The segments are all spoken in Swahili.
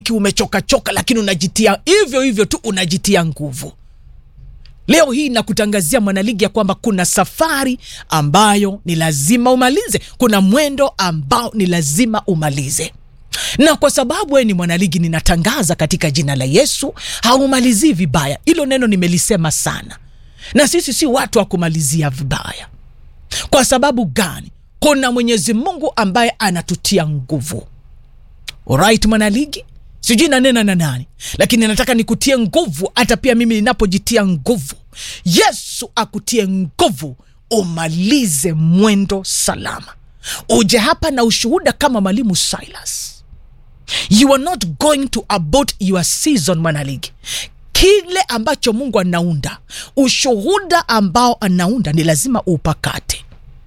umechokachoka lakini unajitia hivyo hivyo tu unajitia nguvu leo hii nakutangazia mwanaligi ya kwamba kuna safari ambayo ni lazima umalize kuna mwendo ambao ni lazima umalize na kwa sababu wewe ni mwanaligi ninatangaza katika jina la yesu haumalizii vibaya hilo neno nimelisema sana na sisi si watu wa kumalizia vibaya kwa sababu gani kuna mwenyezi mungu ambaye anatutia nguvu Alright, mwanaligi sijui nanena na nani lakini nataka nikutie nguvu hata pia mimi ninapojitia nguvu yesu akutie nguvu umalize mwendo salama uje hapa na ushuhuda kama mwalimu silas you are not going to abort your season mwanaligi kile ambacho mungu anaunda ushuhuda ambao anaunda ni lazima upakate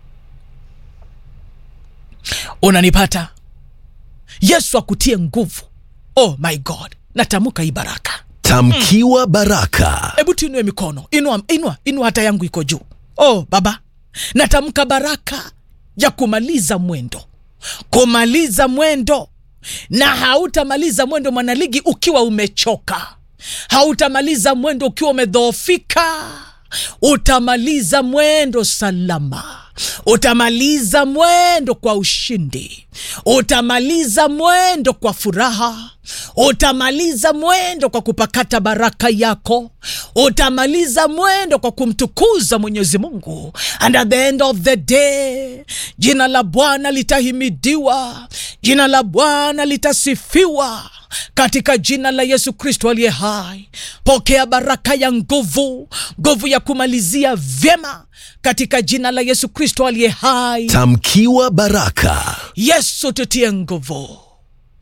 unanipata yesu akutie nguvu oh my god natamka hii baraka Tamkiwa baraka. hebu tuinue mikono inua, inua, inua hata yangu iko juu oh baba natamka baraka ya kumaliza mwendo kumaliza mwendo na hautamaliza mwendo mwanaligi ukiwa umechoka hautamaliza mwendo ukiwa umedhoofika utamaliza mwendo salama utamaliza mwendo kwa ushindi utamaliza mwendo kwa furaha utamaliza mwendo kwa kupakata baraka yako utamaliza mwendo kwa kumtukuza mwenyezi mungu and at the end of the day jina la bwana litahimidiwa jina la bwana litasifiwa katika jina la yesu kristo aliye hai pokea baraka ya nguvu nguvu ya kumalizia vyema katika jina la yesu kristo aliye hai Tamkiwa baraka. yesu tutie nguvu